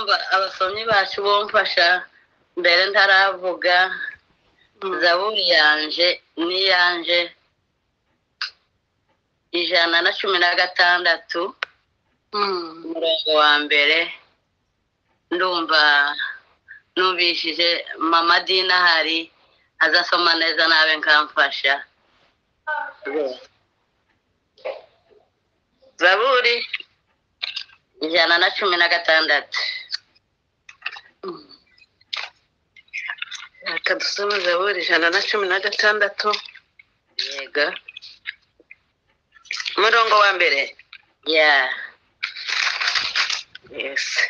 abasomyi bacu bomfasha mbere ntaravuga zaburi yanjye n'iyanjye ijana na cumi na gatandatu umurongo wa mbere ndumva numvishije mama dina hari azasoma neza nawe nkamfasha zaburi ijana na cumi na gatandatu reka dusome zaburi ijana na cumi na gatandatu yego umurongo wa mbere ya yesi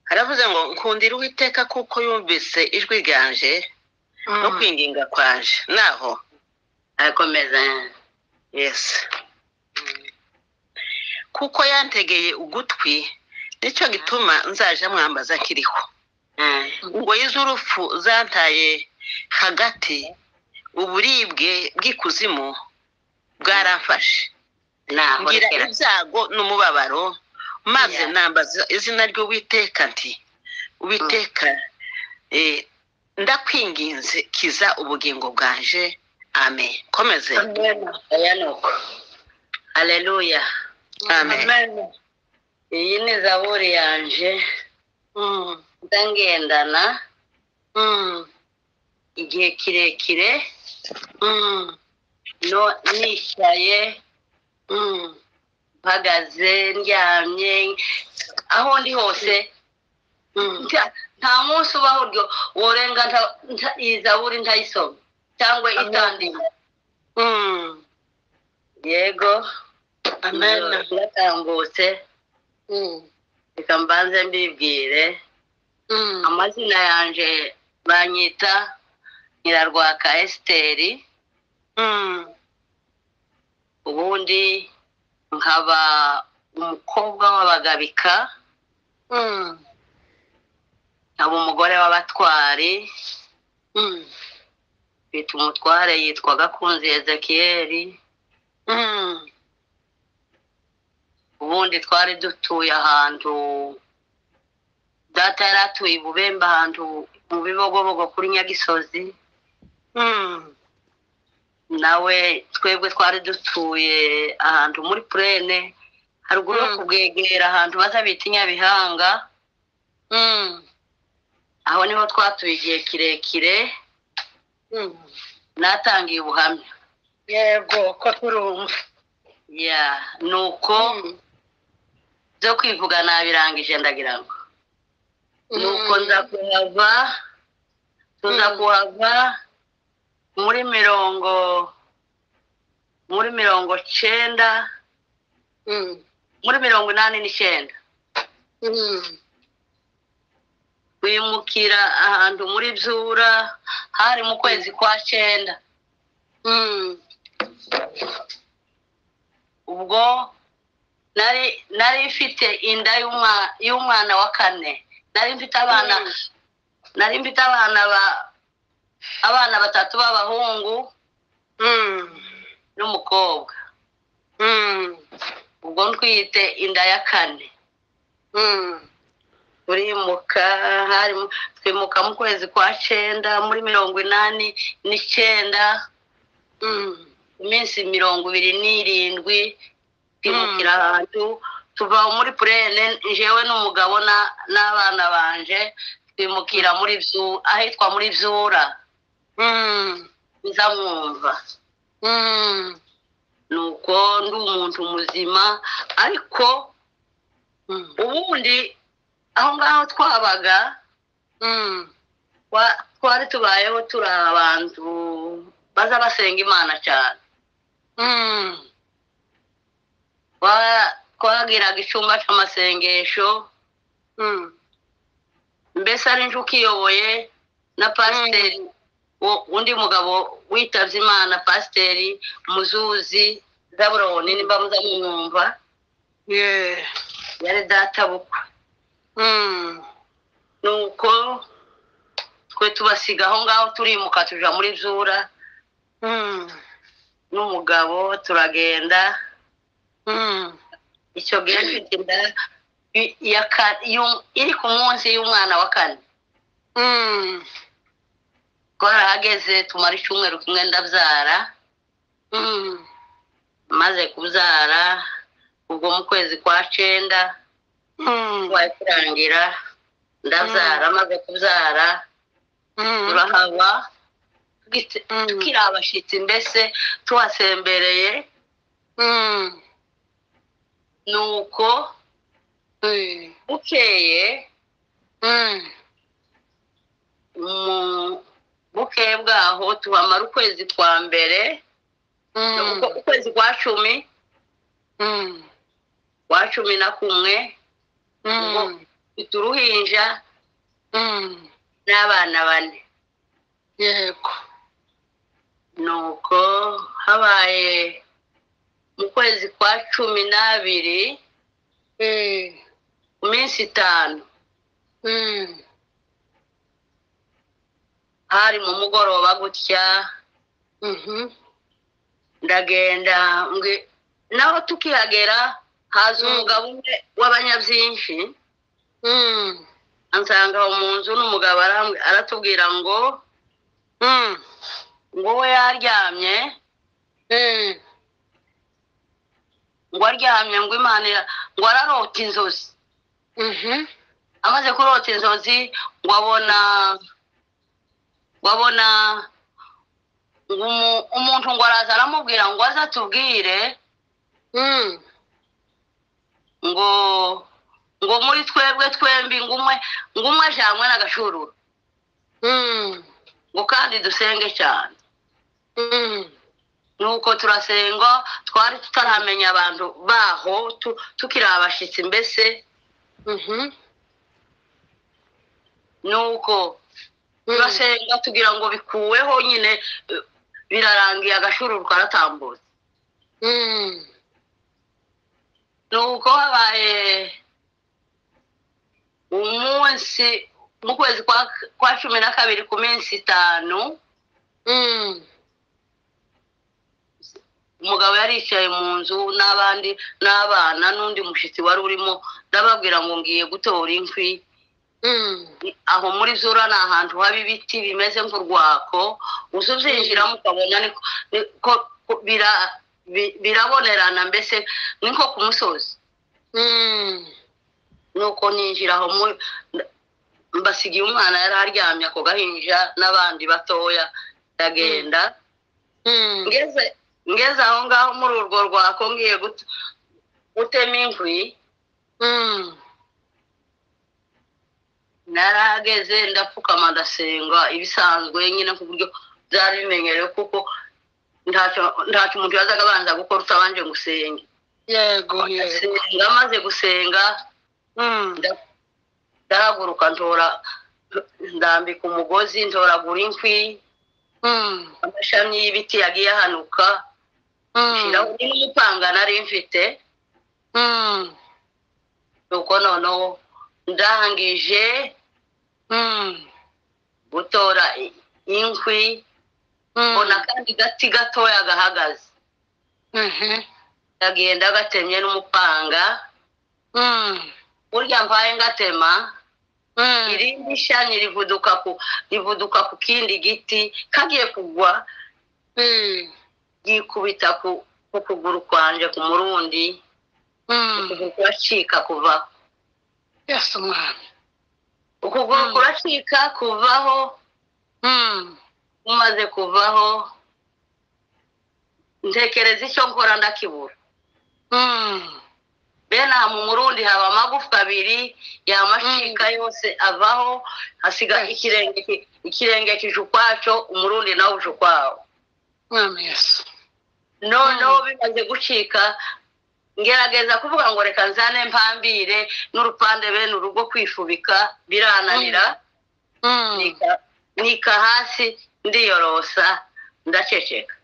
haravuze ngo nkundira uwiteka kuko yumvise ijwi ryanje no kwinginga kwanje naho arakomeza yesi kuko yantegeye ugutwi nicyo gituma nzaja mwambaza kiriho Mm. ingoyi z'urupfu zantaye hagati uburibwe bw'ikuzimu bwaramfashe naho ngira rekera ibyago n'umubabaro maze Yeah. nambaza izina ry'uwiteka nti uwiteka eh, ndakwinginze kiza ubugingo bwanje amen komeze aya ni uko haleluya amen iyi ni zaburi yanje ndangendana igihe kirekire no nicaye mpagaze ndyamye aho ndi hose nta- nta munsi ubaho uryo worenga nta- nta- iyi zaburi ntayisoma cyangwa itandika yego Amen. iratambutse reka mbanze mbibwire amazina yanje banyita nyirarwaka esiteri ubundi nkaba umukobwa w'abagabika nkaba umugore w'abatwari bita umutware yitwa gakunzi ezekiyeri ubundi twari dutuye ahantu data yari atuye i bubembe ahantu mu bibogobogo kuri nyagisozi nawe twebwe twari dutuye ahantu muri purene haruguru yo Mm. kubwegera ahantu baza bita i nyabihanga aho niho twatuye igihe kirekire natangiye ubuhamya yego ko turumva ya ni uko byo kwivuga nabirangije ndagira ngo ni uko nza kuhava tuza Mm. kuhava muri mirongo muri mirongo cyenda muri mirongo inani n'icyenda twimukira ahantu muri byura hari mu kwezi kwa cyenda ubwo nari nari mfite inda y'umwa- y'umwana wa kane nari mfite abana Mm. nari mfite abana ba abana batatu b'abahungu n'umukobwa ubwo ntwite inda ya kane turimuka harimo twimuka mu kwezi kwa cyenda muri mirongo inani n'icyenda iminsi mirongo ibiri n'irindwi twimukira ahantu tuva muri purene jewe n'umugabo na- n'abana banje twimukira muri byu- ahitwa muri byura nza mwumva nuko ndi umuntu muzima ariko ubundi aho ngaho twabaga twa- twari tubayeho turi abantu baza basenga imana cyane Twa- twagiraga icyumba cy'amasengesho mbese ari njye ukiyoboye na pasiteri wo- undi mugabo witabye imana pasiteri muzuzi zaburoni nimba muzamwumva yari databukwe nuko twe tubasiga aho ngaho turimuka tuja muri zura n'umugabo turagenda icyo gihe mfite inda y- ya ka- y'um- iri ku munsi y'umwana wa kane twarahageze tumara icyumweru kimwe ndabyara maze kubyara ubwo mu kwezi kwa cyenda waye kurangira ndabyara maze kubyara turahaba tugitse- Mm. tukiri abashyitsi mbese tuhasembereye nuko bukeye mu bukeye bwaho tubamara ukwezi kwa mbere Uko- ukwezi kwa cumi kwa cumi na kumwe mfite uruhinja n'abana bane yego nuko habaye mu kwezi kwa cumi n'abiri ku minsi itanu hari mu mugoroba gutya ndagenda mbwi- naho tukihagera haza Mm. umugabo umwe w'abanyabyinshi ansanga aho mu nzu n'umugabo arambwi- aratubwira ngo ngo we yaryamye ngo aryamye ngo imana ira- ngo ararota inzozi amaze kurota inzozi ngo abona ngo abona ngo umu- umuntu ngo araza aramubwira ngo aze atubwire ngo ngo muri twebwe twembi ngo umwe ngo umwe ajanywe n'agashururu ngo kandi dusenge cyane nuko turasenga twari tutaramenya abantu baho tu- tukiri abashyitsi mbese nuko turasenga tugira ngo bikuweho nyine eh, birarangiye agashururu karatambutse nuko habaye umunsi mu kwezi kwa kwa cumi na kabiri ku minsi itanu umugabo yaricaye mu nzu n'abandi n'abana n'undi mushyitsi wari urimo ndababwira ngo ngiye gutora inkwi aho muri zura ni ahantu haba ibiti bimeze nk'urwako uza ubyinjiramo ukabona niko niko bira bi- birabonerana mbese niko ku musozi nuko ninjira aho mu nda- mbasigiye umwana yari aryamye ako gahinja n'abandi batoya ndagenda ngeze ngeze aho ngaho muri urwo rwako ngiye gut- gutema inkwi narahageze ndapfukama ndasenga ibisanzwe nyine ku buryo byari bimenyerewe kuko ntacyo ntacyo umuntu yazaga abanza gukora utabanje gusenge yego yego ndasenga maze gusenga nda- ndahaguruka ntora ndambika umugozi ntoragura inkwi amashami y'ibiti yagiye ahanuka nshyiraho n'umupanga nari mfite nuko noneho ndangije gutora i- inkwi mbona kandi gati gatoya gahagaze ndagenda gatemye n'umupanga burya mbaye ngatema irindi shami rivuduka ku rivuduka ku kindi giti kagiye kugwa ryikubita ku ku kuguru kwanje ku murundi ukuguru kuracika kuva yasa umwana ukuguru Mm. kuracika kuvaho umaze kuvaho ntekereza icyo nkora ndakibura bene aha mu murundi haba amagufwa abiri yamashika yose avaho hasiga Yes. ikirenge ki- ikirenge kije ukwacyo umurundi nawe uje ukwawo umwana yasa noneho bimaze gucika ngerageza kuvuga ngo reka nzane mpambire n'urupande bene urugo kwifubika birananira nika nika hasi ndiyorosa ndaceceka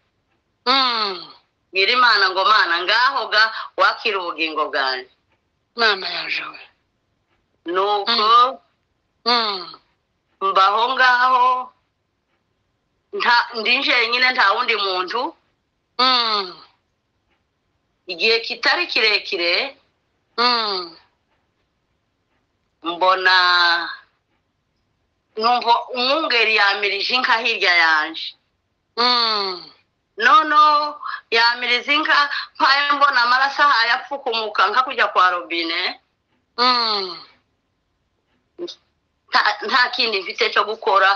ngira imana ngo mana ngaho ga wakira ubugingo bwanjye umwana yaje we nuko mbaho ngaho nta ndi njyenyine nta wundi muntu igihe kitari kirekire mbona numva umwungeri yamirije inka hirya yanjye nono yamirije inka mpaye mbona amaraso ahaye apfukumuka nka kujya kwa robine nta- nta kindi mfite cyo gukora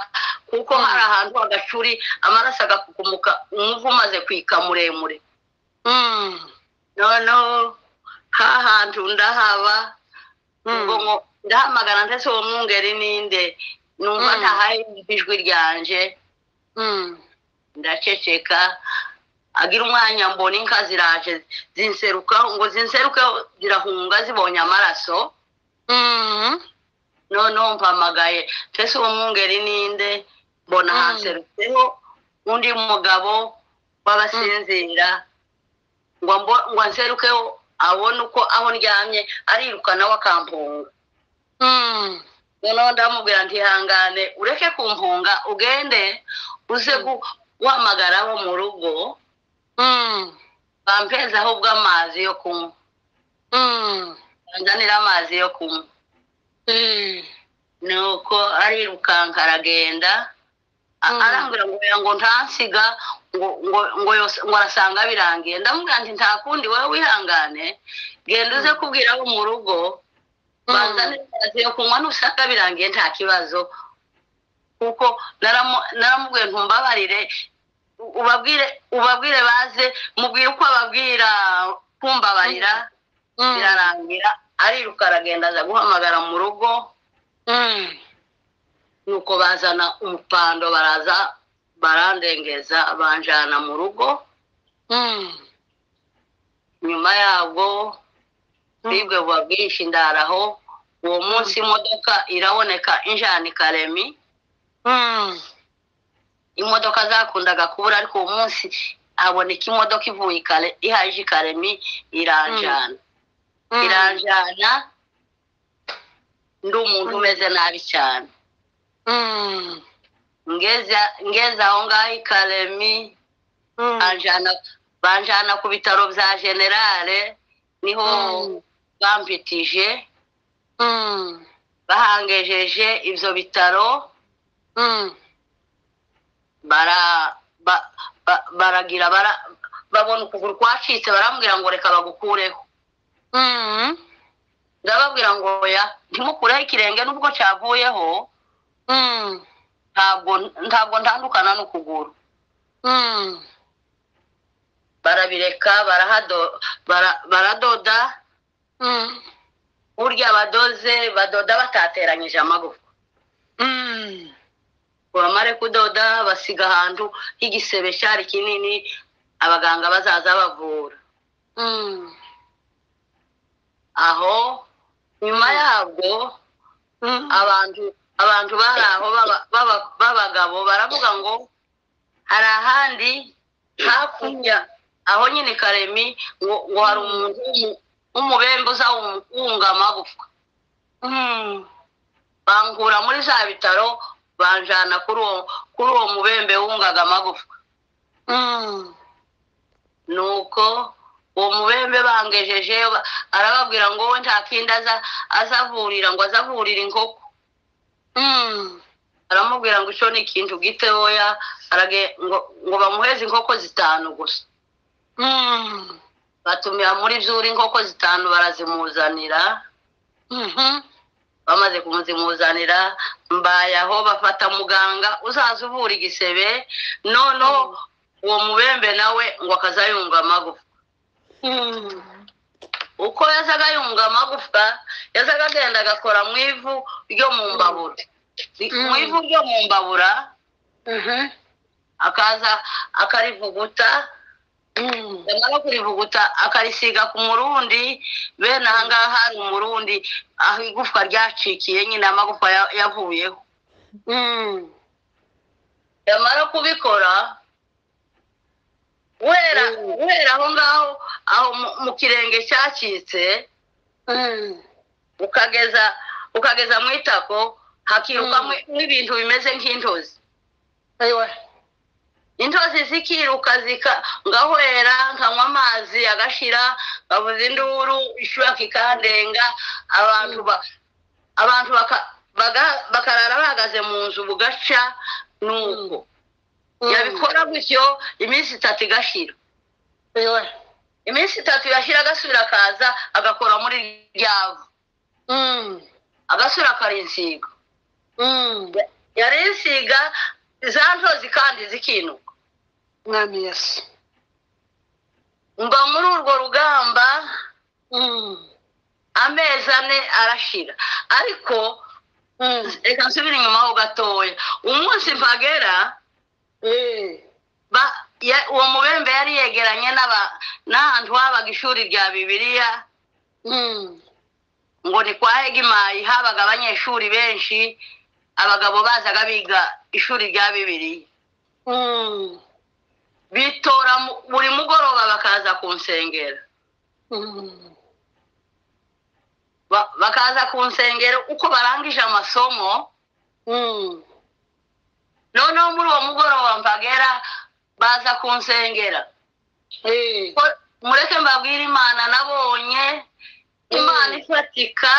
kuko hari ahantu hagacuri amaraso agapfukumuka umuvu umaze kwika muremure noneho hahantu ndahaba ubwo ngo ndahamagara ndetse uwo mwungeri ninde numva Mm. ntahayumva ijwi ryanje ndaceceka agira umwanya mbona inka ziraje zinseruka ngo zinseruke zirahunga zibonye amaraso noneho mpamagaye mbese uwo mwungeri ninde mbona Mm. hanserutseho undi mugabo w'abasinzira ngo mbo- ngo anserukeho abone uko aho ndyamye ariruka nawe akampunga noneho ndamubwira nti ihangane ureke kumpunga ugende uze guhamagara abo mu rugo bampeza ahubwo amazi yo kunywa banzanira amazi yo kunywa nuko arirukanka aragenda Mm. A- arambwira ngo oya ngo ntansiga ngo ngo ngo yos- ngo arasanga birangiye ndamubwira nti nta kundi wowe wihangane genda uze kubwira abo mu rugo banzanira amazi yo kunywa nusanga birangiye nta kibazo kuko naramu- naramubwiye ntumbabarire u- ubabwire ubabwire baze mubwire uko ababwira kumbabarira birarangira ariruka aragenda aza guhamagara mu rugo nuko bazana umupando baraza barandengeza banjana mu rugo nyuma yabwo bwibwe buba bwinshi ndaraho uwo munsi imodoka iraboneka injani karemi imodoka zakundaga kubura ariko uwo munsi haboneka imodoka ivuye i Kare- ihaje i karemi iranjana iranjana ndi umuntu umeze nabi cyane ngeze ngeze aho ngaho i karemi banjana banjana ku bitaro bya generale niho Mm. bampitije bahangejeje ibyo bitaro bara ba- ba- baragira bara- babona ukuguru kwacitse barambwira ngo reka bagukureho ndababwira ngo oya ntimukureho ikirenge n'ubwo cyavuyeho ntabwo ntabwo ntandukana n'ukuguru barabireka barahado- bara- baradoda burya abadoze badoda batateranyije amagufwa bamare kudoda basiga ahantu h'igisebe cyari kinini abaganga bazaza bavura aho nyuma yabwo abantu abantu bari aho baba- baba- b'abagabo baravuga ngo hari ahandi hakurya aho nyine i karemi ngo ngo hari umuntu w'umu- w'umubembe uza wum- wunga amagufwa bankura muri za bitaro banjana kuri uwo kuri uwo mubembe wungaga amagufwa nuko uwo mubembe bangejeje ba- arababwira ngo we nta kindi aza azavurira ngo azavurira inkoko aramubwira ngo icyo ni ikintu gitoya arage- ngo ngo bamuheze inkoko zitanu gusa batumira muri byuri inkoko zitanu barazimuzanira bamaze kumuzimuzanira mbaye aho bafata muganga uzaza uvura igisebe noneho uwo mubembe nawe ngo akazayunga amagufwa uko yazaga yunga amagufwa yazaga agenda agakora mu ivu ryo mu mbabura Mm. mu ivu ryo mu mbabura akaza akarivuguta yamara kurivuguta akarisiga ku murundi bene aha ngaha hari umurundi aho igufwa ryacikiye nyine amagufwa ya- yavuyeho yamara kubikora guhera Mm. guhera aho ngaho aho mu- mu kirenge cyacitse ukageza ukageza mu itako hakirukamo ibintu bimeze nk'intozi intozi zikiruka zika ngahwera nkanywa amazi agashira ngavuza induru ishura kikandenga abantu ba abantu baka- baga- bakarara bahagaze mu nzu bugaca nuko yabikora gutyo iminsi itatu igashira yewe iminsi itatu yashyira agasubira akaza agakora muri ryavu Mm, agasubira akarinsiga mm. yarinsiga za ntozi kandi zikinuka mwami yesu mba muri urwo rugamba Mm, amezi ane arashira ariko mm. reka nsubire inyuma ho gatoya umunsi mpagera Eh, ba- ya- uwo mubembe yari yegeranye n'aba- n'ahantu habaga ishuri rya bibiliya mm, ngo ni kwa hegimayi habaga abanyeshuri benshi abagabo bazaga biga ishuri rya bibiliya mm, bitora mu- buri mugoroba bakaza kunsengera mm. Ba- bakaza kunsengera uko barangije amasomo Mm, noneho muri uwo mugoroba mpagera baza kunsengera eh, Ko- mureke mbabwire imana nabonye imana ifatika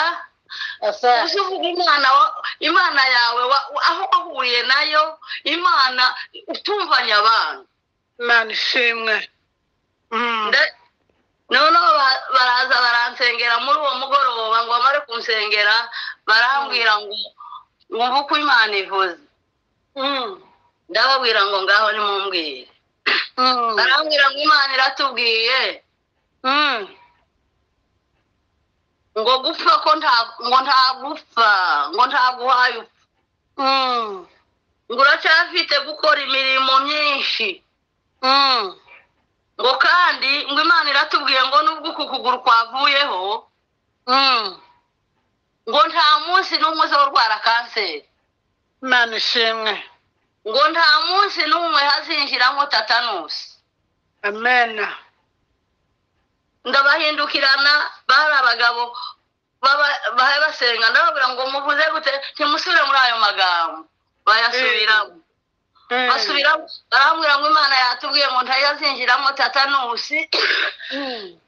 asa uzi uvuga imana wa- imana yawe wa- wa- aho wahuriye nayo imana utumvanye abantu imana ishimwe Mm, Nda- noneho ba- baraza baransengera muri uwo mugoroba ngo bamare kunsengera barambwira ngo wumve uko imana ivuze mm, ndababwira ngo ngaho nimumbwire mm, barambwira ngo imana iratubwiye mm. ngo gupfa ko nta ngo nta gupfa ngo nta guhaye upfa Mm, ngo uracyafite gukora imirimo myinshi mm, ngo kandi ngo imana iratubwiye ngo nubwo uku kuguru kwavuyeho mm. ngo nta munsi n'umwe uzaba urwara kanseri imana ishimwe ngo nta munsi n'umwe hazinjiramo tatanusi amena ndabahindukirana bari abagabo baba- bahe basenga ndababwira ngo muvuze gute ntimusubire muri ayo magambo bayasubiramo Mm, basubiramo barambwira ngo imana yatubwiye ngo ntayazinjiramo tatanusi mm.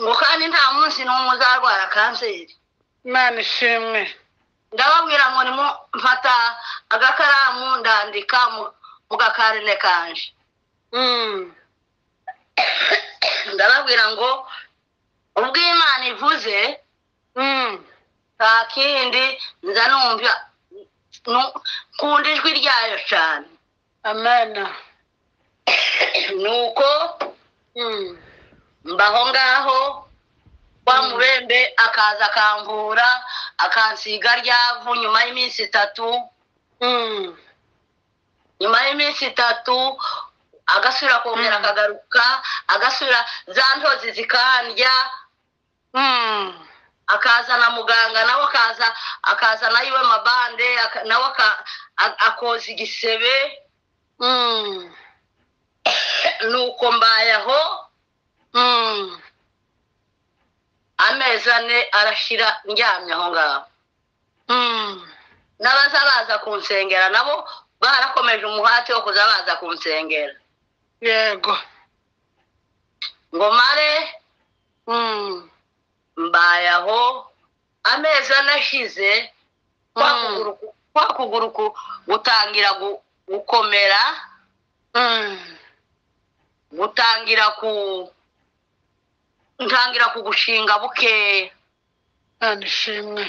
ngo kandi nta munsi n'umwe uzarwara kanseri imana ishimwe ndababwira ngo nimo mfata agakaramu ndandika mu- mu gakarine kanje Mm, ndababwira ngo ubwo imana ivuze mm, nta kindi nza numva nu- nkunda ijwi ryayo cyane amena nuko Mm, mbaho ngaho wa mubembe akaza akamvura akansiga ryavu nyuma y'iminsi itatu mm, nyuma y'iminsi itatu agasubira kongera Mm. akagaruka agasubira za ntozi zikandya mm. akaza na muganga nawe akaza akaza na iwe mabande aka- nawe aka- a- akoza igisebe Mm, nuko mbaye aho mm, amezi ane arashira ndyamye aho ngaho mm, n'abaza baza kunsengera nabo barakomeje umuhate wo kuza baza kunsengera yego ngo mare Mm, mbaye aho amezi ane ashize kwa Mm. kuguru ku- kwa kuguru ku- gutangira gu- gukomera mm, gutangira ku ntangira kugushinga bukeya imana ishimwe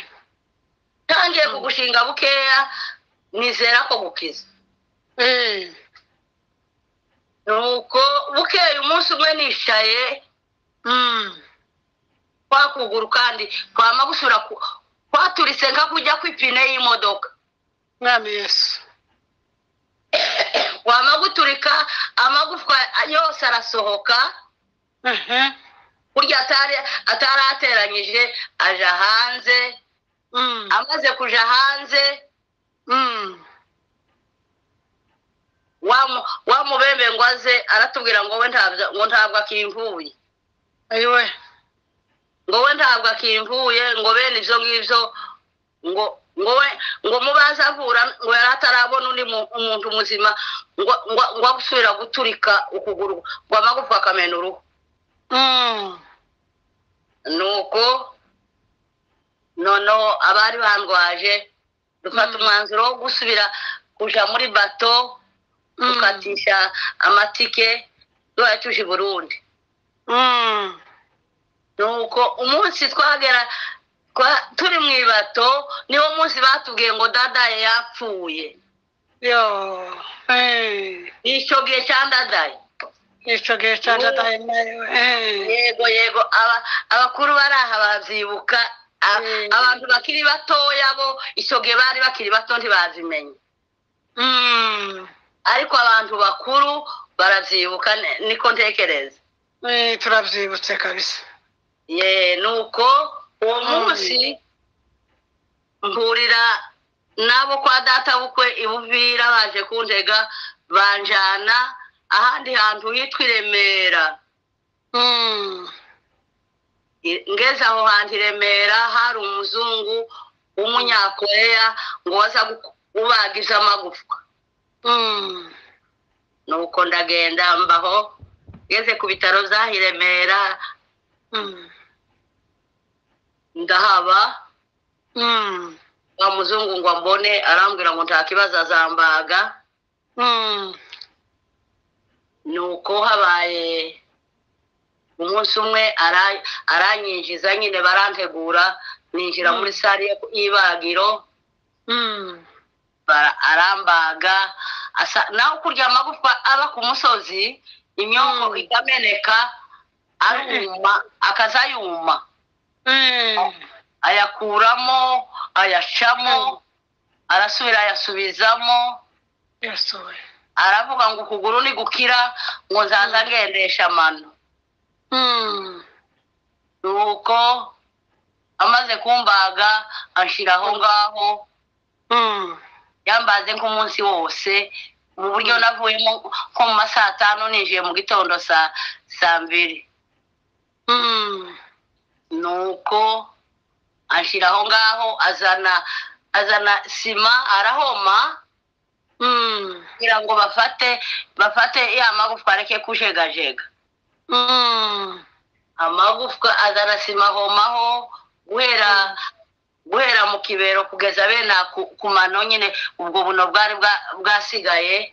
ntangiye kugushinga bukeya nizera ko gukiza Eh, nuko bukeya umunsi umwe nicaye mm, kwa kuguru kandi kwama gusura ku- kwaturitse nka kujya kw'ipine y'imodoka mwami yesu kwama guturika amagufwa yose arasohoka Ehe, burya atari- atari ateranyije aja hanze mm, amaze kuja hanze mm, wa mu- wa mubembe ngo aze aratubwira ngo we ntabyo- ngo ntabwo akimvuye ayiwe ngo we ntabwo akimvuye ngo bene ibyo ngibyo ngo ngo we ngo mubaze avura ngo yari atarabona undi mu- umuntu muzima ngo ngo ngo agusubira guturika ukuguru ngo amagufwa akamena uruhu Mm. nuko noneho abari bandwaje dufata Mm. umwanzuro wo gusubira kuja muri bato Mm. dukatisha amatike tuyatuje i burundi Mm. nuko umunsi twagera twa- turi mu ibato niwo munsi batubwiye ngo dadaye yapfuye Yo. Hey. icyo gihe cya dadaye Ico gihe candadaye nayo. Hey. yego yego aba- abakuru bari aha babyibuka a- Mm. abantu bakiri batoya bo icyo gihe bari bakiri bato ntibazimenya Mm. ariko abantu bakuru barabyibuka ne- niko ntekereza Eh, turavyibutse kabisa. ye nuko uwo Mm. munsi mpurira n'abo kwa data bukwe ibuvira baje kuntega banjana ahandi hantu hitwa i remera Mm. I- ngeze aho hantu i remera hari umuzungu w'umunyakoreya ngo waza guku- ubagiza amagufwa Mm. nuko ndagenda mbaho ngeze ku bitaro by'aho i remera Mm. ndahaba Mm. wa muzungu ngo ambone arambwira ngo nta kibazo azambaga Mm. nuko habaye umunsi umwe ara- aranyinjiza nyine barantegura ninjira muri sare yo- y'ibagiro Mm. bara- arambaga asa nawe kurya amagufwa aba ku musozi imyongo Mm. ikameneka aruma akazayuma Eh. ayakuramo ayacamo arasubira ayasubizamo Yes, we. aravuga ngo ukuguru ni gukira ngo nzaza ngendesha amano Mm. nuko amaze kumbaga anshiraho ngaho Mm. yambaze nk'umunsi wose mu buryo Mm. navuyemo nko mu ma saa tanu ninjiye mu gitondo saa saa mbiri Mm. nuko anshiraho ngaho azana azana sima arahoma Mm. kugira ngo bafate bafate ya magufwa areke kujegajega Mm. amagufwa azana sima ahomaho guhera guhera mu kibero kugeza bene ku ku mano nyine ubwo buno bwari bwa- bwasigaye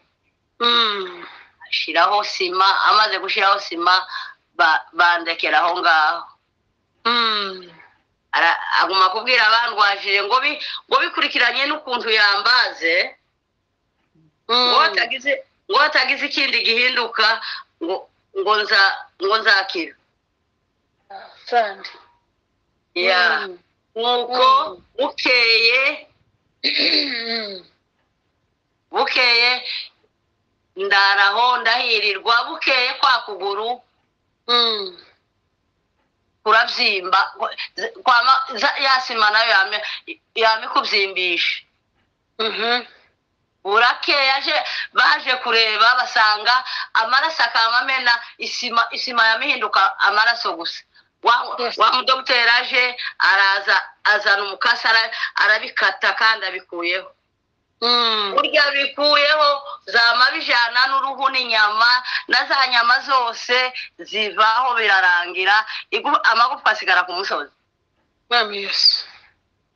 Mm. ashyiraho sima amaze gushyiraho sima ba- bandekera aho ngaho Mm. Ara- aguma kubwira abandwajire ngo bi- ngo bikurikiranye n'ukuntu yambaze ngo Mm. hatagize ngo hatagize ikindi gihinduka ngo ngo nza ngo nzakira Asante. Yeah. Mm. nk'uko Mm. bukeye Mm. bukeye ndaraho ndahirirwa bukeye kwa kuguru Mm. kurabyimba Z- kwama za- ya sima nayo yame yamikubyimbisha Mhm. burakeye aje baje kureba basanga amaraso akamamena isima isima yamihinduka amaraso gusa wa Yes. wa mudogiteri aje araza azana umukasi ara- arabikata kandi abikuyeho Mm. burya bikuyeho zama bijana n'uruhu n'inyama na za nyama zose zivaho birarangira igu- amagufwa asigara ku musozi Mwami Yesu.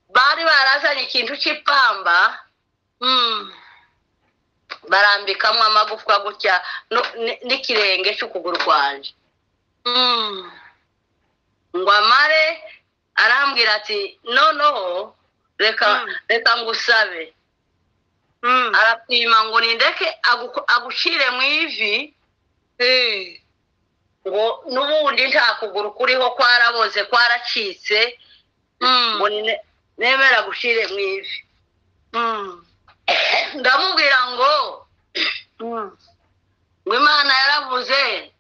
bari barazanye ikintu cy'ipamba Mm. barambikamo amagufwa gutya no- ni- n'ikirenge cy'ukuguru kwanjye Mm. ngo amare arambwira ati noneho reka Mm. reka ngusabe Mm. arapima ngo nindeke aguko- agucire mu ivi Eh. ngo n'ubundi nta kuguru kuriho kwaraboze kwaracitse ngo Mm. ni- nemera gushire mu ivi Mm. ndamubwira ngo Mm. ngo imana yaravuze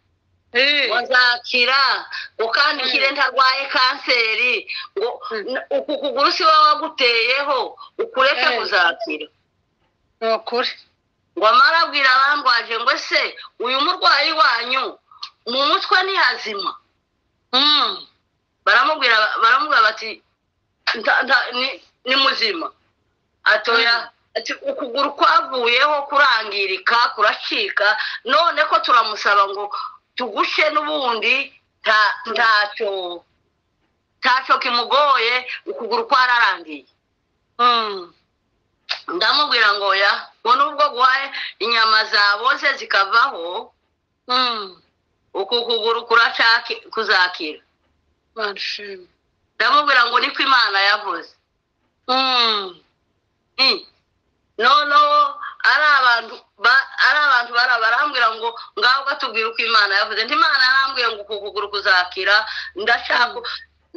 Eh. ngo nzakira ngo kandi Mm. ikire ntarwaye kanseri ngo Mm. n- uku kuguru si wowe waguteyeho ukureke Mm. kuzakira Ni ukuri. ngo amara abwira abandwaje ngo ese uyu murwayi wanyu mu mutwe ntihazima Mm. baramubwira baramubwira bati "Nta- nta- ni- ni muzima atoya ati ukuguru kwavuyeho kurangirika kuracika none ko turamusaba ngo tugushe n'ubundi nta- ntacyo ntacyo kimugoye ukuguru kwararangiye Mm. ndamubwira ngo ya ngo nubwo guhaye inyama zaboze zikavaho Mm. uku kuguru kuracaki kuzakira Barishimye. ndamubwira ngo niko imana yavuze Mm. Mm. noneho ari abantu ba- ari abantu bara- barambwira ngo ngaho gatubwire uko imana yavuze nti imana yarambwiye ngo uku kuguru kuzakira ndashaka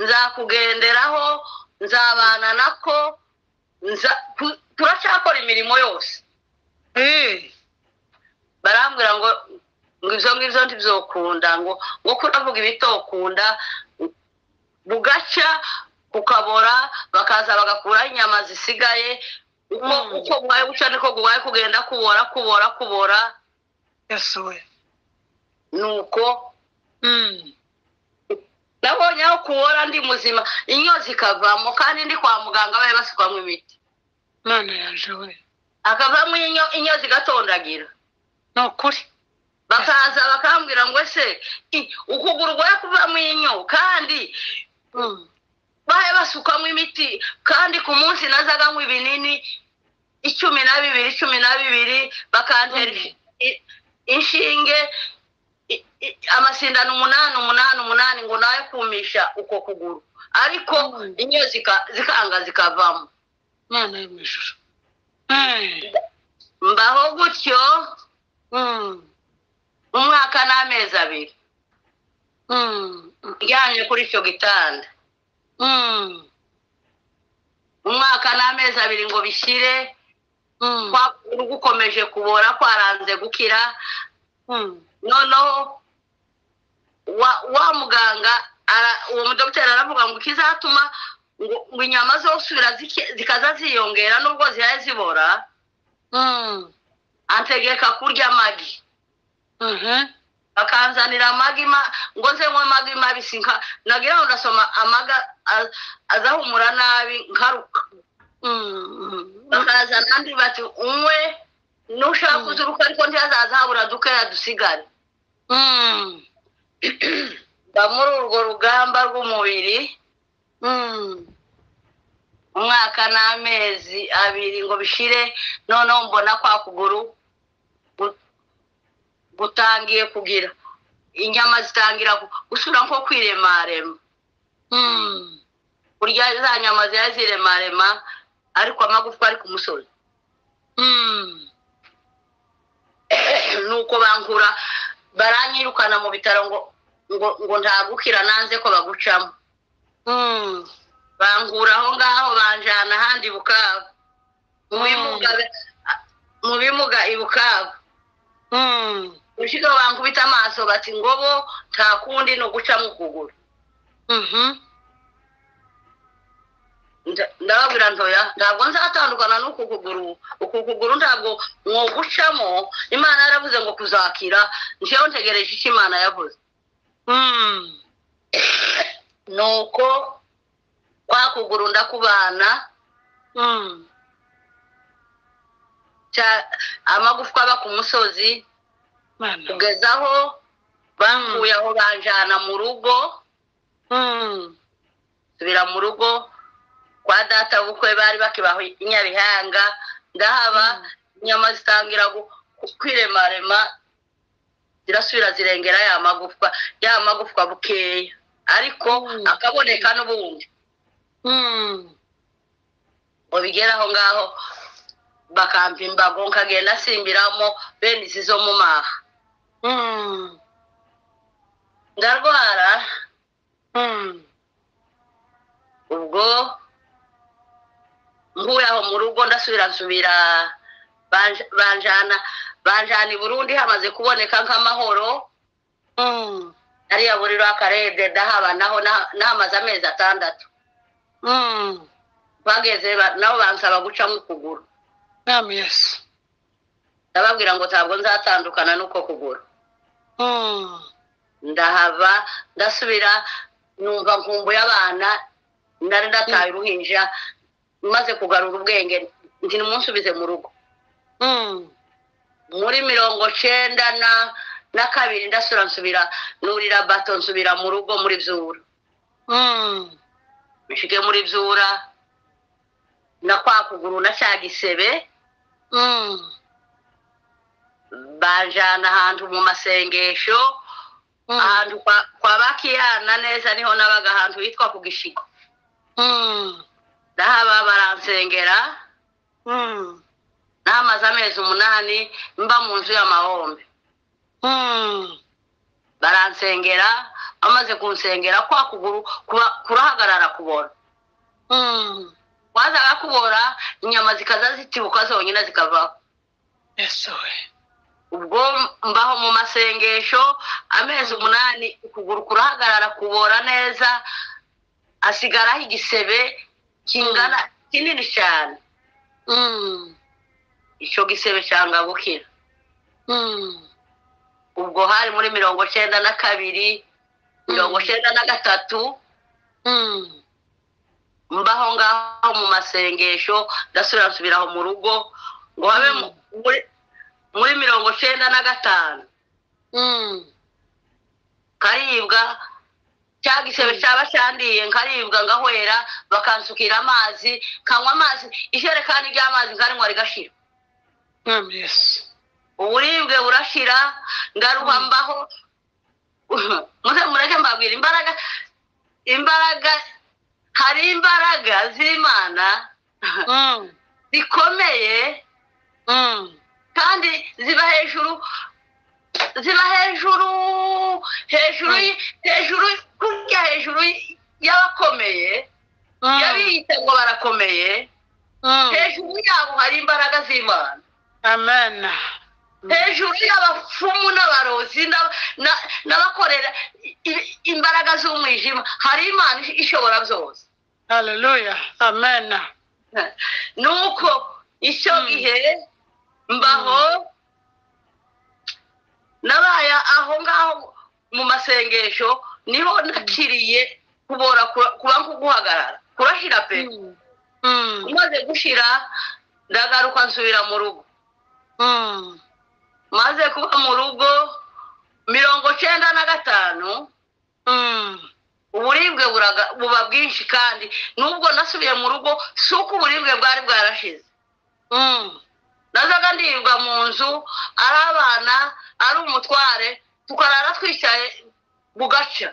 nzakugenderaho nzabana nako nza- tu- turacyakora imirimo yose Eh. barambwira ngo ngo ibyo ngibyo ntibyokunda ngo ngo kuravuga ibitokunda bugacya kukabora bakaza bagakuraho inyama zisigaye uko Mm. uko bubaye guca niko gubaye kugenda kubora kubora kubora Yes, we. nuko Mm. nabonye aho kubora ndi muzima inyo zikavamo kandi ndi kwa muganga bari basukwamo imiti Mana yanje we. akavamo inyo inyo zigatondagira Ni ukuri. bakaza bakambwira ngo ese i- ukuguru guhe kuvamo inyo kandi Mm. bahe basukamo imiti kandi ku munsi nazaga anywa ibinini icumi na bibiri icumi na bibiri bakantera Mm. i- inshinge i- i- amasindano umunani umunani umunani ngo nawe kumisha uko kuguru ariko Mm. inyo zika- zikanga zikavamo Mana yo mu ijuru. Eh. mbaho gutyo Mm. umwaka n'amezi abiri Mm. Mm. ndyamye kuri icyo gitanda Mm. umwaka n'amezi abiri ngo bishyire Mm. kwa kuguru gukomeje kubora kwaranze gukira Mm. noneho wa wa muganga ara- uwo mudogiteri aravuga ngo ikizatuma ngo ngo inyama zosubira zike- zikaza ziyongera nubwo zihaye zibora Mm. antegeka kurya amagi Mhm. bakanzanira amagi ma ngo nze nywe amagi mabisi nka nagira ngo ndasoma amaga a- azahumura nabi nkaruka Mm. Mm. bakaza kandi bati unywe nushaka Mm. kuzuruka ariko ntihazaza habura dukeya dusigare Mm. mba muri urwo rugamba rw'umubiri Mm. umwaka n'amezi abiri ngo bishire noneho mbona kwa kuguru gu- gutangiye kugira inyama zitangira gu- gusubira nko kwiremarema Mm. kurya za nyama zari ziremarema ariko amagufwa ari ku musozi Mm. nuko bankura baranyirukana mu bitaro ngo ngo ngo ntagukira nanze ko bagucamo Mm. bankura aho ngaho banjana ahandi i bukavu mu bimuga mu bimuga i bukavu Mm. ushiga bankubita amaso bati ngobo nta kundi ni ugucamo ukuguru Mhm. Nda- ndababwira ntoya ntabwo nzatandukana n'uku kuguru uku kuguru ntabwo mwugucamo imana yaravuze ngo kuzakira njyewe ntegereje icyo imana yavuze Mm. nuko kwa kuguru ndakubana Mm. cya- amagufwa aba ku musozi Mana. kugeza aho bankuye aho banjana mu rugo Mm. nsubira mu rugo kwa data bukwe bari bakibaho i nyabihanga ndahaba inyama zitangira gu- ku- kwiremarema zirasubira zirengera ya magufwa ya magufwa bukeya ariko Mm. akaboneka n'ubundi Mm. ngo bigere aho ngaho bakampa imbago nkagenda nsimbiramo bene izi zo mu maha Mm. ndarwara Mm. ubwo mvuye aho mu rugo ndasubira nsubira banja- banjana banjana i burundi hamaze kuboneka nk'amahoro Mm. ariya buriro akarebye ndahaba naho na- nahamaze amezi atandatu Mm. bageze ba- nabo bansaba gucamo ukuguru Nami Yesu. ndababwira ngo ntabwo nzatandukana n'uko kuguru Mm. ndahava ndasubira numva nkumbuye abana nari ndataye uruhinja maze kugarura ubwenge nti nimunsubize mu rugo Mm. muri mirongo cyenda na na kabiri ndasura nsubira nurira bato nsubira mu rugo muri byura Mm. nshige muri byura na kwa kuguru na cya gisebe Mm. banjana ahantu mu masengesho Mm. ahantu kwa, kwa bakiyana neza niho nabaga ahantu hitwa ku gishigo Mm. ndahaba baransengera Mm. nahamaze amezi umunani mba mu nzu y'amahombe Mm. baransengera bamaze kunsengera kwa kuguru kuba- kurahagarara kubora Mm. wazaga kubora inyama zikaza zitibuka zonyine zikavaho Yesu we. ubwo mbaho mu masengesho amezi umunani ukuguru kurahagarara kubora neza hasigaraho igisebe kingana kinini cyane Mm. icyo gisebe cyanga gukira Mm. ubwo hari muri mirongo cyenda na kabiri mirongo cyenda na gatatu Mm. mbaho ngaho mu masengesho ndasubira nsubiraho mu rugo ngo habe mu- muri- muri mirongo cyenda na gatanu Mm. nkaribwa cya gisebe cyaba cyandiye nkaribwa ngahwera bakansukira amazi nkanywa amazi ijerekani ry'amazi nkarinywa rigashira Mwami Yesu. uburibwe burashira ngaruha mbaho muze mureke mbabwira imbaraga imbaraga hari imbaraga z'imana Mm. zikomeye Mm. kandi ziba hejuru ziba hejuru hejuru y- hejuru kurya hejuru y- y'abakomeye Mm. yabiyita ngo barakomeye Mm. hejuru yabo hari imbaraga z'imana Amen. hejuru y'abafumu n'abarozi n'aba- na- n'abakorera i- i- imbaraga z'umwijima hari imana ishobora byose Hallelujah. Amen. nuko icyo Mm. gihe mbaho nabaye aho ngaho mu masengesho niho nakiriye kubora kura- kuba nko guhagarara kurahira pe Mm. Mm. umaze gushira ndagaruka nsubira mu rugo Mm. maze kuba mu rugo mirongo cyenda na gatanu Mm. uburibwe buraga- buba bwinshi kandi nubwo nasubiye mu rugo si uko uburibwe bwari bwarashize Mm. nazaga ndirirwa mu nzu ari abana ari umutware tukarara twicaye bugaca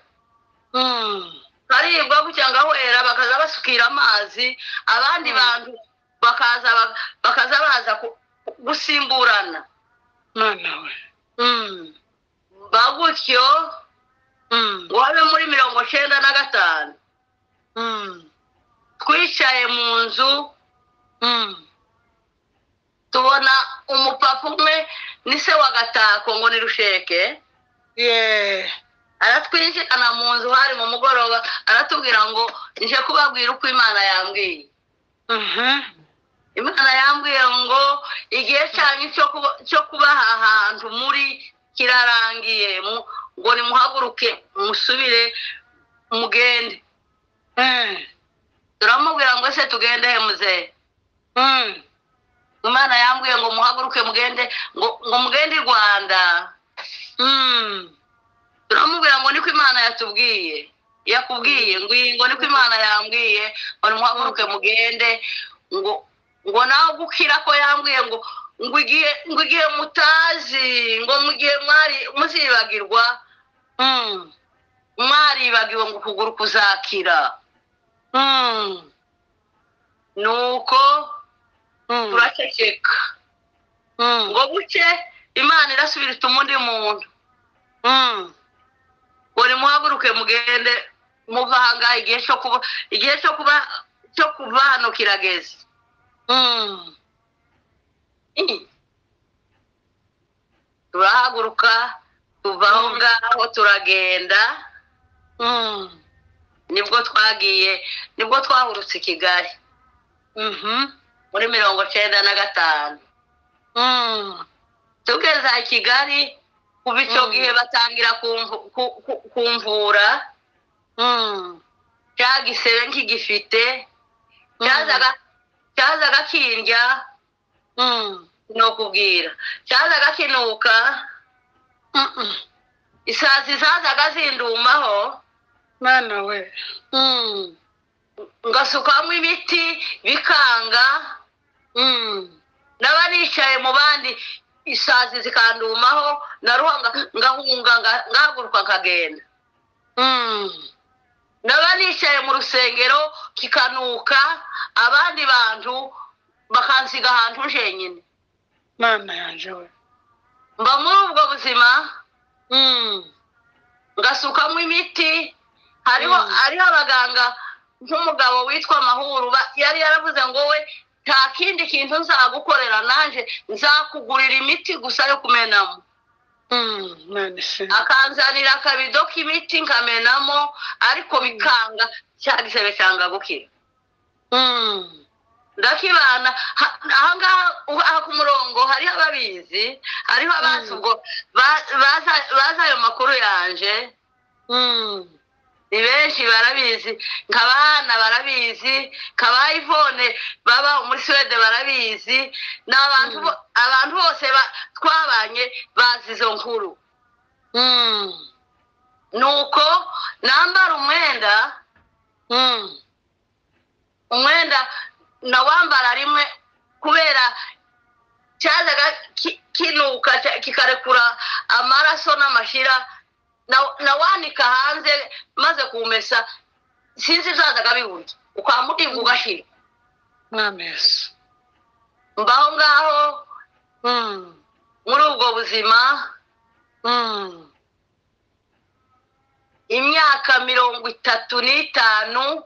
Mm. karibwa gutya ngahwera bakaza basukira amazi abandi Mm. bantu bakaza ba- bakaza baza ku- gusimburana Mwana we. Mm. bagutyo Mm. ngo habe muri mirongo cyenda na gatanu Mm. twicaye mu nzu Mm. tubona umupapa umwe ni se wa gatako ngo ni rusheke Yeah. aratwinjirana mu nzu hari mu mugoroba aratubwira ngo nje kubabwira uko imana yambwiye Uh-huh. imana yambwiye ngo igihe cyanyu cyo kuba- cyo kubaha ahantu muri kirarangiye mu- ngo nimuhaguruke musubire mugende Eh. turamubwira ngo ese tugende he muzehe Mm. imana yambwiye ngo muhaguruke mugende ngo ngo mugende i rwanda Mm. turamubwira ngo niko imana yatubwiye yakubwiye ngo iyi ngo niko imana yambwiye ngo nimuhaguruke mugende ngo ngo nawe gukira ko yambwiye ngo ngo igihe ngo igihe mutazi ngo mu gihe mwari muzibagirwa Mm. mwaribagiwe ngo ukuguru kuzakira Mm. nuko Mm. turaceceka Mm. ngo buke imana irasubira ituma undi muntu Mm. ngo nimuhaguruke mugende muva ahangaha igihe cyo kuba igihe cyo kuba cyo kuva hano kirageze Mm. turahaguruka tuva aho Mm. ngaho turagenda Mm. nibwo twagiye nibwo twahurutse i kigali Mhm. muri mirongo cyenda na gatanu Mm. tugeze i kigali kuva icyo Mm. gihe batangira kumvu- ku- ku- kumvura Mm. cya gisebe nkigifite Mm. cyazaga cyazaga kindya ni ukubwira cyazaga kinuka Mm-mm. isazi zazaga zindumaho mana we Mm. ngasukamo imiti bikanga Mm. naba nicaye mu bandi isazi zikandumaho naruhanga ngahunga nga- ngahaguruka nkagenda Mm. naba nicaye mu rusengero kikanuka abandi bantu bakansiga ahantu jenyine mana yanjye we mba muri ubwo buzima Mm. ngasukamo imiti hariho Mm. hariho abaganga nk'umugabo witwa mahuru ba- yari yaravuze ngo we nta kindi kintu nzagukorera nanjye nzakugurira imiti gusa yo kumenamo Mm. Mana isi akanzanira akabido k'imiti nkamenamo ariko bikanga cya gisebe cyanga gukira Mm. ndakibana ha- ahangaha ubu- aha ku murongo hariho ababizi hariho abazi Mm. ubwo ba- baza- bazi ayo makuru yanje Mm. ni benshi barabizi nk'abana barabizi nk'aba ivone baba muri suwede barabizi ni abantu Mm. bo- abantu bose ba- twabanye bazi izo nkuru Mm. nuko nambara umwenda Mm. umwenda nawambara rimwe kubera cyazaga ki- kinuka cya- kikarekura amaraso n'amashyira na- nawanika hanze maze kumesa sinzi zazaga biburya ukamutimba ugashyira Mwami Yesu. mbaho ngaho Mm. muri ubwo buzima Mm. imyaka mirongo itatu n'itanu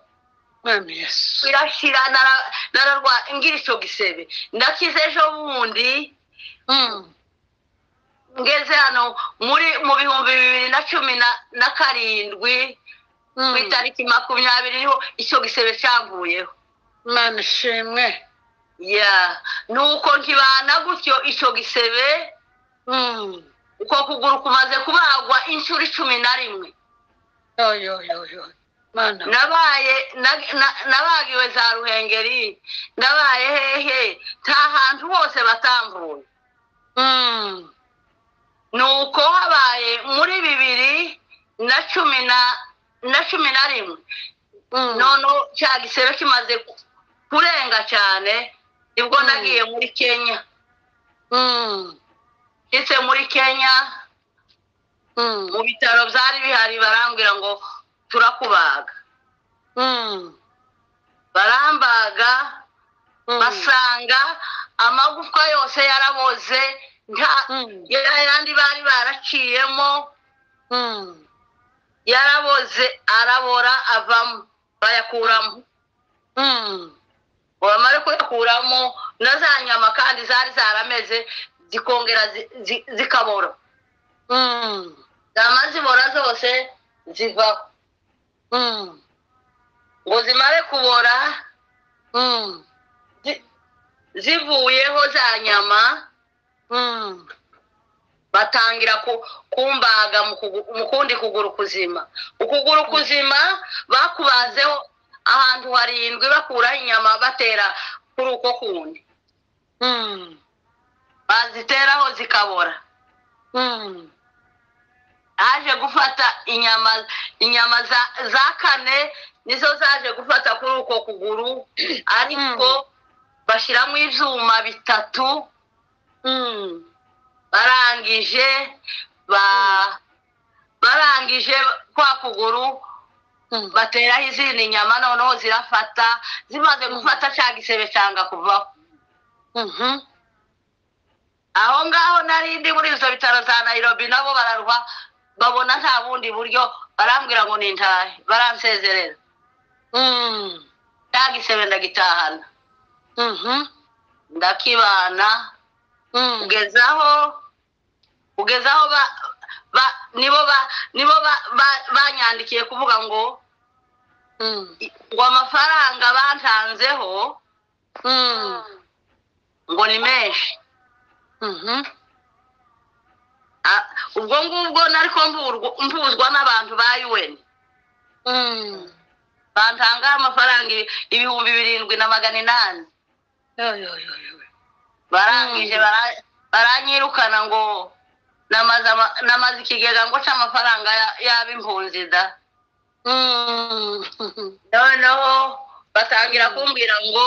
Mwami Yesu. irashyira nara- nararwa- ngira icyo gisebe ndakize ejo bundi Mm. ngeze hano muri mu bihumbi bibiri na cumi na- na karindwi ku Mm. itariki makumyabiri niho icyo gisebe cyavuyeho Mana ishimwe. ya nuko nkibana gutyo icyo gisebe Mm. uko kuguru kumaze kubagwa inshuro icumi na rimwe Yo, yo, yo, yo. Mana. we. nabaye na- na- nabagiwe za ruhengeri ndabaye hehe nta hantu hose batamvuye Mm. nuko habaye muri bibiri na cumi na na cumi na rimwe Mm. noneho cya gisebe kimaze kurenga cyane nibwo Mm. nagiye muri kenya Mm. ndetse muri kenya mu Mm. bitaro byari bihari barambwira ngo turakubaga Mm. barambaga Mm. basanga amagufwa yose yaraboze nta Mm. yandi bari baraciyemo Mm. yaraboze arabora avamo bayakuramo Mm. bamare kuyakuramo na za nyama kandi zari zarameze zikongera zi- zi- zikabora Mm. zama zibora zose zivaho Mm. ngo zimare kubora Mm. zivuyeho za nyama Mm. batangira ku- kumbaga mu kugu- mu kundi kuguru kuzima ukuguru kuzima bakubazeho ahantu harindwi bakuraho inyama batera kuri uko kundi Mm. baziteraho zikabora Mm. haje gufata inyama inyama za- za kane nizo zaje gufata kuri uko kuguru ariko bashyiramo ibyuma bitatu Mm. barangije ba barangije kwa kuguru Mm. bateraho izindi nyama noneho zirafata zimaze gufata cya gisebe cyanga kuvaho Mhm. aho ngaho narindi muri ibyo bitaro za nayirobi nabo bararwa babona nta bundi buryo barambwira ngo ni intahe baransezerera Mm. cya gisebe ndagitahana Mhm. ndakibana Mm. kugezaho kugezaho ba ba nibo ba nibo ba- ba- banyandikiye kuvuga ngo Mm. ngo amafaranga batanzeho Mm. ngo ni menshi Mhm. Ah, ubwo ngubwo nariko mburwa- mbuzwa n'abantu ba UN Mm. bantanga amafaranga ibi- ibihumbi birindwi na magana inani barangije bara- baranyirukana ngo namaze ama- namaze ikigega ngo ca amafaranga ya- y'ab'impunzi da noneho batangira kumbwira ngo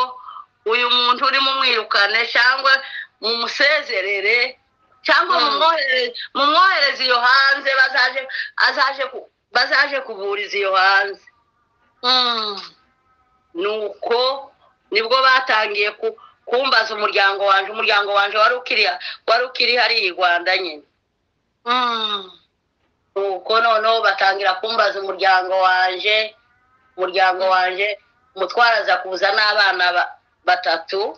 uyu muntu uri mumwirukane cyangwa mumusezerere cyangwa mumwohere- mumwohereze iyo hanze bazaje azaje ku- bazaje kuburiza iyo hanze nuko nibwo batangiye ku- kumbaza umuryango wanje umuryango wanje wari ukiri wari ukiri hariya i rwanda nyine nuko noneho batangira kumbaza umuryango wanje umuryango wanje umutwara aza kuza n'abana ba- batatu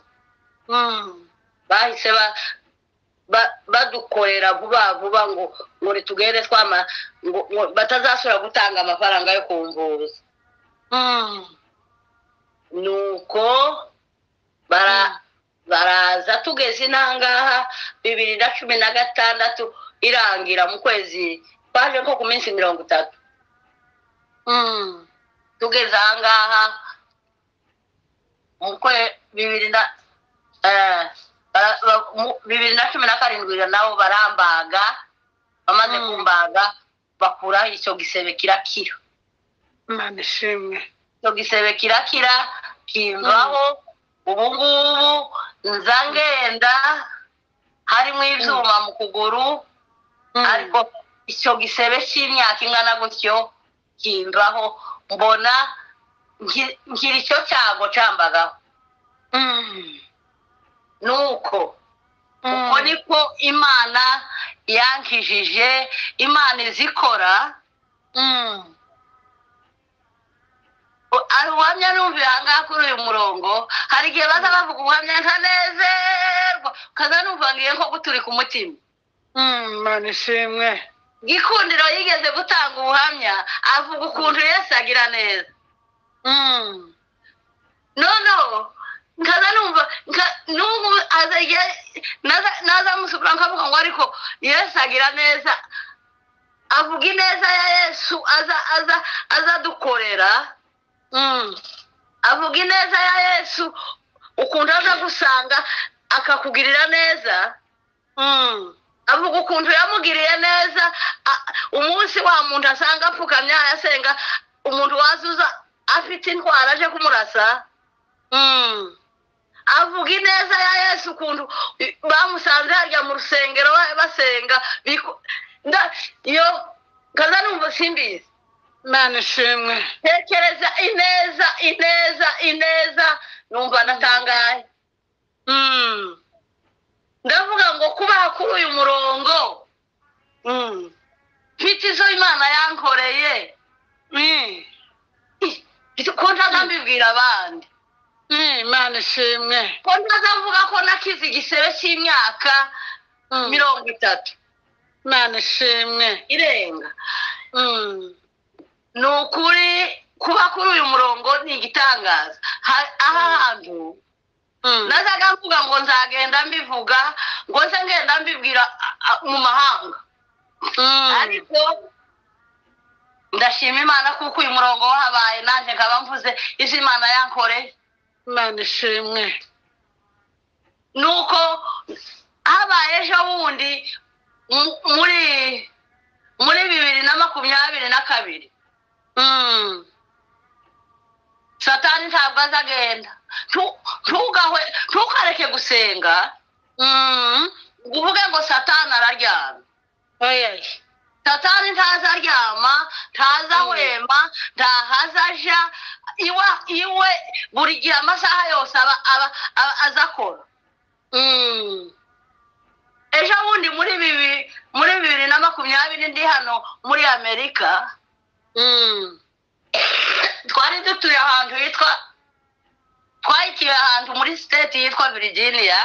bahise ba- ba- badukorera vuba vuba ngo ngo ritugere twama ngo ngo batazasubira gutanga amafaranga yo kumvuza nuko bara baraza tugeze inangaha bibiri na cumi na gatandatu irangira mu kwezi twaje nko ku minsi mirongo itatu tugeze ahangaha mu kwe bibiri na eh, bara- ba- mu- bibiri na cumi na karindwi nabo barambaga bamaze Mm. kumbaga bakuraho icyo gisebe kirakira imana ishimwe icyo gisebe kirakira kimvaho ubu ngubu nza ngenda harimo ibyuma mu kuguru ariko icyo gisebe cy'imyaka ingana gutyo kimvaho mbona nki- ngira icyo cyago cyambagaho nuko uko niko imana yankijije imana izikora ubuhamya numva ahangaha kuri uyu murongo hari igihe baza bavuga ubuhamya ntanezerwa ukaza numva ngiye nko guturika umutima imana ishimwe gikundiro yigeze gutanga ubuhamya avuga ukuntu yesu agira neza noneho nkaza numva nka- n'ubu aza igihe naza- naza musukura nkavuga ngo ariko yesu agira neza avuga ineza ya yesu aza aza azadukorera avuga ineza ya yesu ukuntu aza gusanga akakugirira neza avuga ukuntu yamugiriye neza a- umunsi wa muntu asanga apfukamye ayasenga umuntu wazuza afite indwara aje kumurasa avuga ineza ya yesu ukuntu i- bamusanze harya mu rusengero ba- basenga biku- nda- iyo kaza numva simbizi imana ishimwe tekereza ineza ineza ineza numva natangaye ndavuga ngo kubaha kuri uyu murongo mfite izo imana yankoreye ko ntaza mbibwira abandi imana ishimwe ko ntaza mvuga ko nakize igisebe cy'imyaka mirongo itatu imana ishimwe irenga ni ukuri kuba kuri uyu murongo ni igitangaza Ha- aha hantu nazaga mvuga ngo nzagenda mbivuga ngo nze ngenda mbibwira a- a- mu mahanga ariko ndashima imana kuko uyu murongo wahabaye nanjye nkaba mvuze izo imana yankoreye imana ishimwe nuko habaye ejo bundi mu- muri muri bibiri na makumyabiri na kabiri satani ntabwo azagenda Tu- ntugahwe ntukareke gusenga ngo uvuge ngo satani araryamye satani ntazaryama ntazahwema ntahazaja iwe iwe buri gihe amasaha yose aba aba aba azakora ejo bundi muri bibi muri bibiri na makumyabiri ndi hano muri amerika twari dutuye ahantu hitwa twayitiye ahantu muri siteti yitwa virginia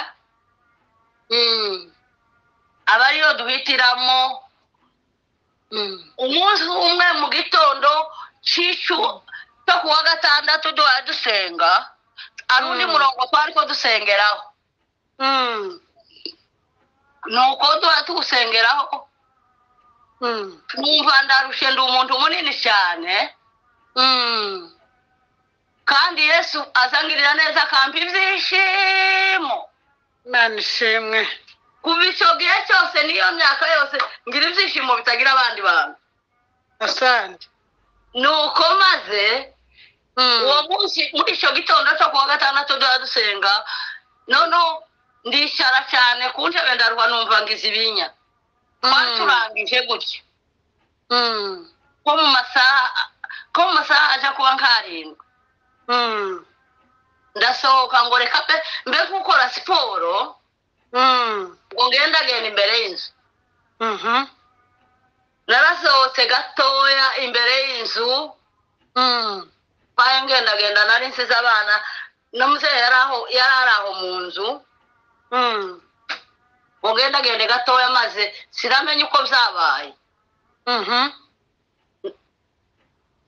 aba ariyo duhitiramo umunsi umwe mu gitondo cy'icu cyo kuwa gatandatu duhora dusenga ari undi Mm. murongo twari two dusengeraho ni uko duhora tuwusengeraho numva ndarushe ndi umuntu munini cyane kandi yesu azangirira neza akampa ibyishimo imana ishimwe kuva icyo gihe cyose n'iyo myaka yose ngira ibyishimo bitagira abandi bantu asante nuko maze uwo munsi muri icyo gitondo cyo kuwa gatandatu duha dusenga noneho ndishyara cyane ku ntebe ndaruha numva ngo izibinya twari turangije gutya ko mu masaha ko mu masaha ajya kuba nk'arindwi ndasohoka ngo reka pe mbe gukora siporo ngo ngende agenda imbere y'inzu narasohotse gatoya imbere y'inzu mbaye ngendagenda nari nsize abana n'umuzehe yari aho yari ari aho mu nzu ngo ngendagende gatoya maze sinamenye uko byabaye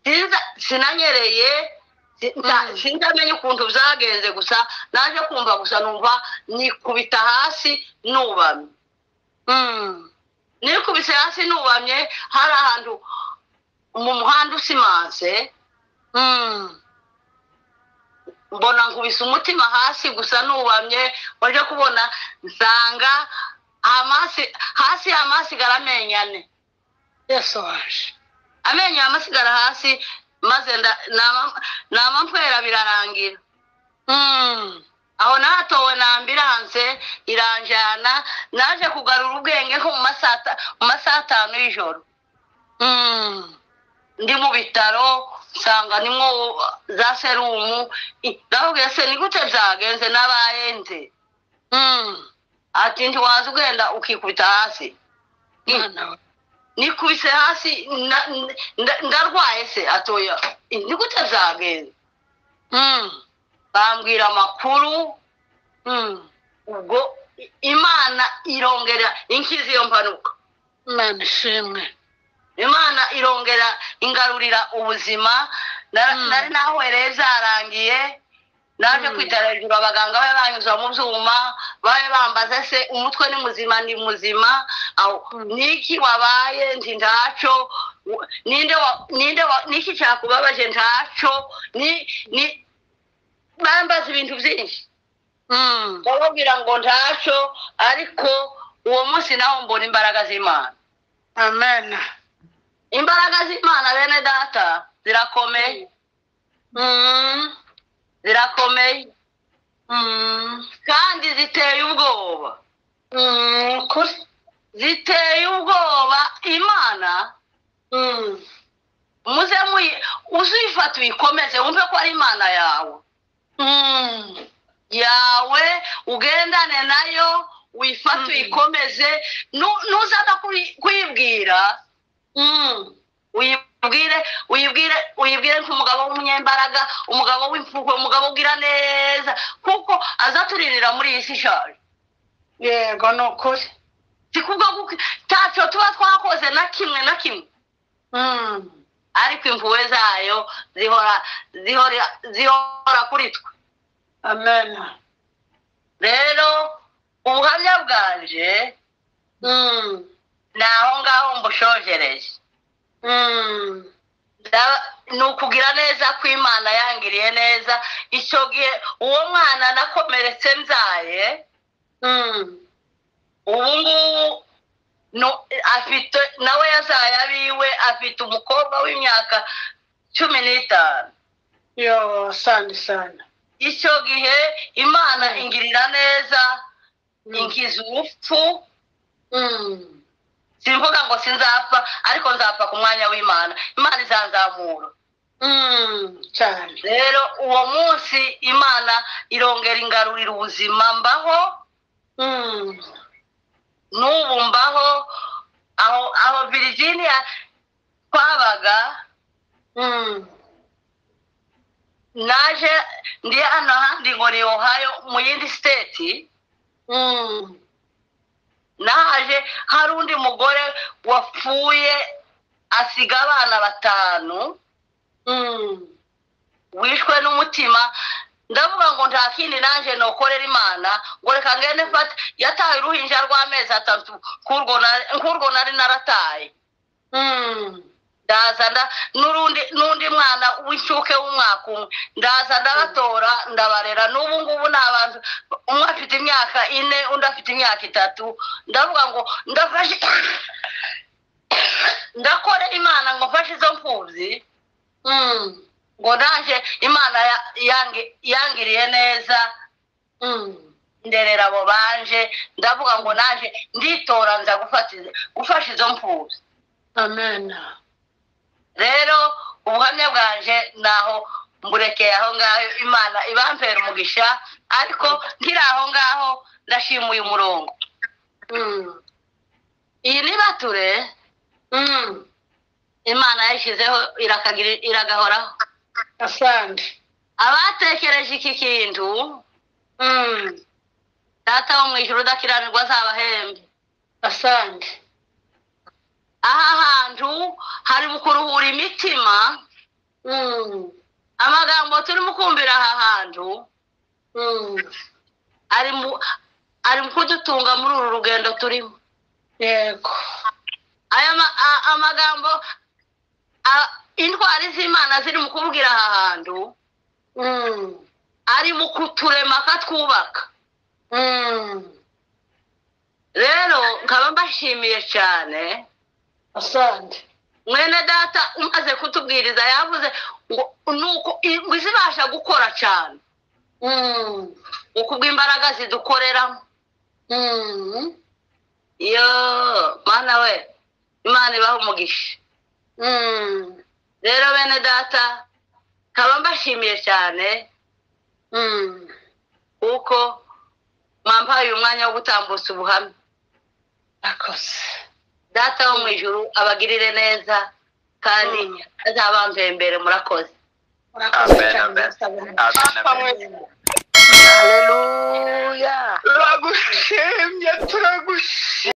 Sinza- sinanyereye si- nta- Mm. sinzamenye ukuntu byagenze gusa naje kumva gusa numva nikubita hasi nubamye nikubise hasi nubamye hari ahantu mu muhanda usimanse mbona nkubise umutima hasi gusa nubamye waje kubona nsanga amasi hasi y'amasigara amenyo ane yasohaje amenyo y'amasigara hasi maze nda- nama- namamfera birarangira aho natowe na ambiranse iranjyana naje kugarura ubwenge nko mu masaha ta- mu masaha atanu y'ijoro ndi mu bitaro nsanga nimwo za serumu I- ndababwira se ni gute byagenze n'abayenze ati ntiwaza ugenda ukikubita hasi I, mwana we nikubise hasi na- nda- ndarwaye se atoya "I, ni gute byagenze bambwira amakuru ubwo i- imana irongera inkiza iyo mpanuka imana ishimwe imana irongera ingarurira ubuzima Na- Mm. nari nahwereye byarangiye naje Mm. kwitara hejuru abaganga babe banyuza mu byuma babe bambaze se umutwe ni muzima ni muzima aho Mm. niki wabaye nti ntaco w- ninde wa- ninde wa- niki cyakubabaje ntaco ni ni bambaza ibintu byinshi ndababwira ngo ntacyo ariko uwo munsi naho mbona imbaraga z'imana amena imbaraga z'imana bene data zirakomeye zirakomeye kandi ziteye ubwoba ukuri ziteye ubwoba imana muze muyi uzifata uyikomeze wumve ko ari imana yawe yawe ugendane nayo wifate Mm. uyikomeze Nu- nuzaza kuyi- kuyibwira uyibwire uyibwire uyibwire nk'umugabo w'umunyembaraga umugabo w'imfukwe umugabo ugira neza kuko azaturirira muri iyi si ishaje yego ni ukuri si kubwo guki- ntacyo tuba twakoze na kimwe na kimwe ariko impuhwe zayo zihora zihora zihora kuri twe amena rero ubuhamya bwanje ni aho ngaho mbushojereye Ndaba- ni ukugira neza ko imana yangiriye neza icyo gihe uwo mwana nakomeretse mbyaye ubu ngubu no- afite nawe yazaye abiwe afite umukobwa w'imyaka cumi n'itanu yo sani sani icyo gihe imana Mm. ingirira neza Mm. inkiza urupfu simvuga ngo sinzapfa ariko nzapfa ku mwanya w'imana imana izanzamura cyane rero uwo munsi imana irongera ingarurira ubuzima mbaho n'ubu mbaho aho aho virginia twabaga naje ndi hano ahandi ngo ni ohayo mu yindi siteti naje hari undi mugore wapfuye asiga abana batanu wishwe n'umutima ndavuga ngo nta kindi naje nokorera imana ngo reka ngende mfate yataye uruhinja rw'amezi atatu nk'urwo nari- nk'urwo nari narataye ndaza nda- n'urundi n'undi mwana w'incuke w'umwaka umwe ndaza ndabatora ndabarera n'ubu ngubu ni abantu umwe afite imyaka ine undi afite imyaka itatu ndavuga ngo ndafashe ndakore imana ngo mfashe izo mfubyi Mm. ngo naje imana ya- yangi- yangiriye neza Mm. nderera abo banje ndavuga ngo naje nditora nza gufata izo- gufasha izo mfubyi amen rero ubuhamya bwanje naho mburekeye aho ngaho imana ibampera umugisha ariko nkiri aho ngaho ndashima uyu murongo Mm. iyi ni bature Mm. imana yashyizeho irakagira- iragahoraho asante abatekereje iki kintu Mm. data wo mu ijoro udakiranirwa azabahembe asante aha hantu hari mu kuruhura imitima Mm. amagambo turimo kumvira aha hantu Mm. ari mu ari mu kudutunga muri uru rugendo turimo yego aya ma- a- amagambo a- intwari z'imana ziri mu kubwira aha hantu Mm. ari mu kuturema akatwubaka Mm. rero nkaba mbashimiye cyane asante mwene data umaze kutubwiriza yavuze ngo nuko ingwe zibasha gukora cyane Mm. ukubwa imbaraga zidukoreramo Mm. yo mana we imana ibaha umugisha Mm. rero bene data nkaba mbashimiye cyane Mm. kuko mwampaye umwanya wo gutambutsa ubuhamya akoze data wo mu ijuru abagirire neza kandi Mm. azabambembere murakoze murakoze Amen, cyane amen. ndasaba. Amen, amen. Haleluya. turagushimye turagushimye